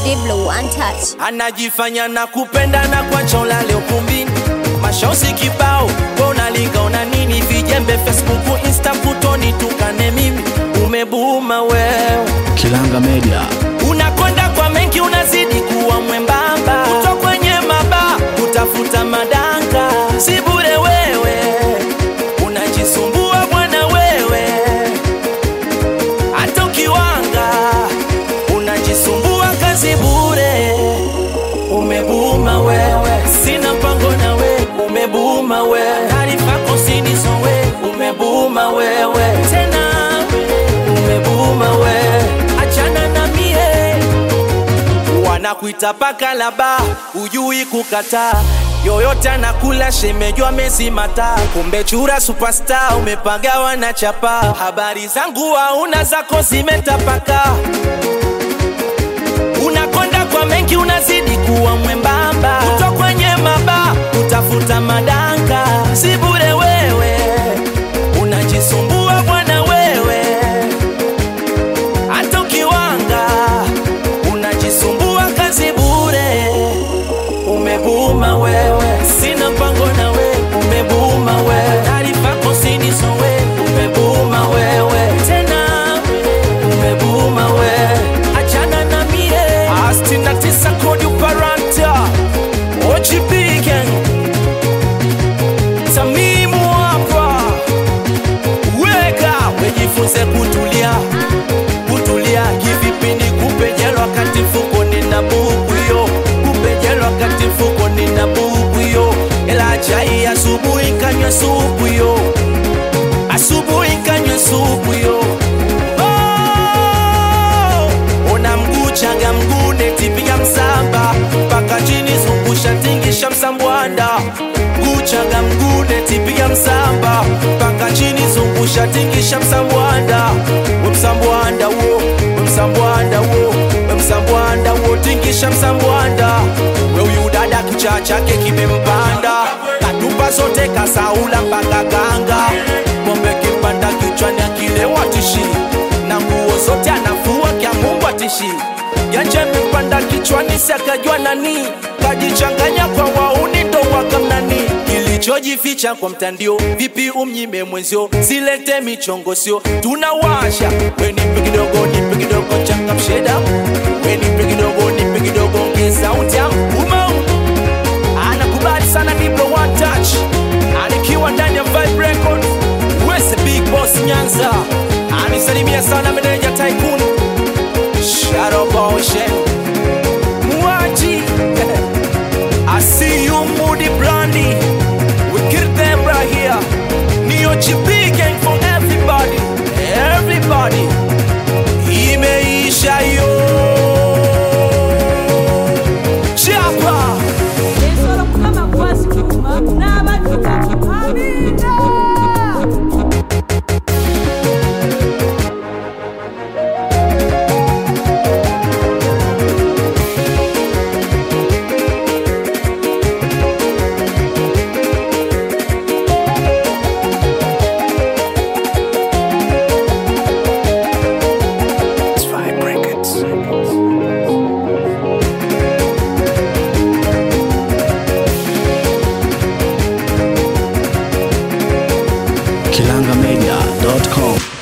Diblo one touch. anajifanya na kupenda na kwacha ulale ukumbini mashosi kibao we unalinga una nini vijembe facebook insta kutoni tukane mimi umebuma wewe Kilanga Media. unakonda kwa mengi unazidi kuwa mwembamba kuto kwenye maba kutafuta madanga si bure wewe unajisumbua bwana wewe hata ukiwanga unajisumbua kazi bure umebuma wewe sina mpango na we umebuma wewe taarifa kosinizo we umebuma wewe tena umebuma wewe achana na mie wanakuita paka laba ujui kukataa yoyote anakula shemejwa mezimata kumbe chura superstar umepagawa na chapa habari zangu hauna zako zimetapaka unakonda kwa mengi unazidi kuwa mwembamba kuto kwenye maba kutafuta madanga si bure wewe unajisumbua bwana wewe hata ukiwanga unajisumbua kazi bure umebuma wewe sina mpango na we umebuma wewe taarifa kosinizo we umebuma wewe tena umebuma wewe achana na mie astina tisa kodi uparanta ojipigen tamimu hapa weka wejifunze kutulia kutulia kivipindi kupejelo wakati mfuko nina buku yo kupejelo wakati mfuko nina buku yo ela chai asubuhi kanywa supu yo asubuhi kanywa supu yo oh! ona mguu changa mguu netipiga msamba mpaka chini zungusha tingisha msambwanda mguu changa mguu netipiga msamba mpaka chini zungusha tingisha msambwanda we msambwanda wo we msambwanda wo we msambwanda wo tingisha msambwanda we huyu dada kichaa chake kimempanda katupa zote kasaula mpaka kanga pombe kimpanda kichwani akilewa tishi na nguo zote anafua kya mungu atishi yanje mpanda kichwani sakajua nani kajichanganya kwa wauni ndo wakamnani kilichojificha kwa mtandio vipi umnyime mwenzio silete michongo sio tunawasha wenipe kidogo nipe kidogo changamsheda wenipe kidogo nipe kidogo ngeza uta umau anakubali sana Diblo one touch anikiwa ndani ya Vibe Records West Big Boss Nyanza anisalimia sana meneja Tycoon Shadow Motion Mwaji I see you Moody Brandy We kill them right here Neo GB gang for everybody Everybody Imeisha yo Chapa ensolo mukama gwasituma n'abatukuvu amina Kilangamedia.com.